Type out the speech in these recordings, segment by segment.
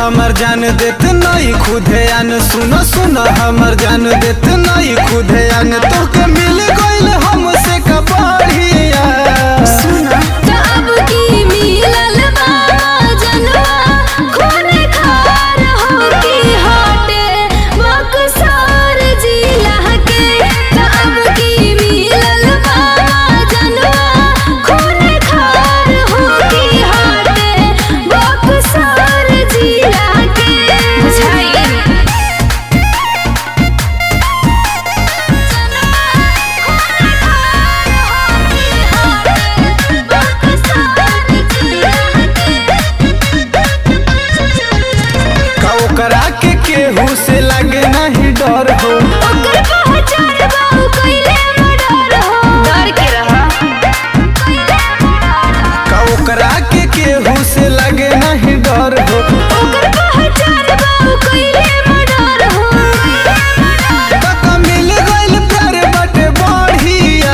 हमर जान देत नहीं खुदे आन सुनो सुनो हमर जान देत नहीं खुदे आन तोके मिल गइल हमसे कबाड़िया सुना त अब की मिलल बा जनवा खून खार हो की हटे बक्सर जिला के त अब की मिलल बा जनवा खून खार हो की हटे बक्सर जिला के बुझाई का ओकरा के केहू से लगे नहीं डर हो का ओकरा के केहू से लगे नहीं डर हो तका मिल गइल प्यार बटे बढ़िया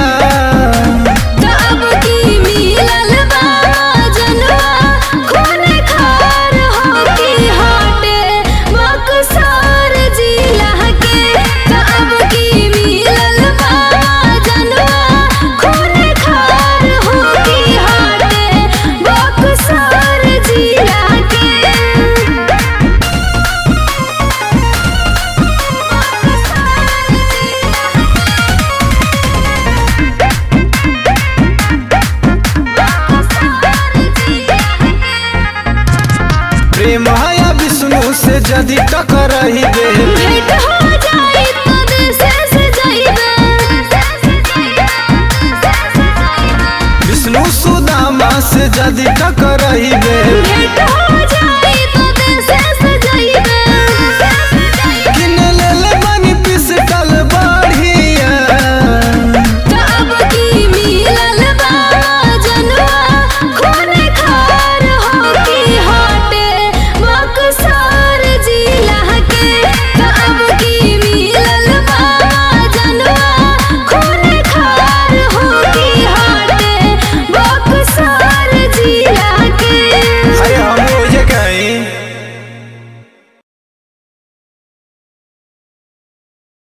प्रेम हया विष्णु से जदि टकरही बे भेंट हो जाई तो देशे से जाइबे विष्णु सुदामा से जदि टकरही बे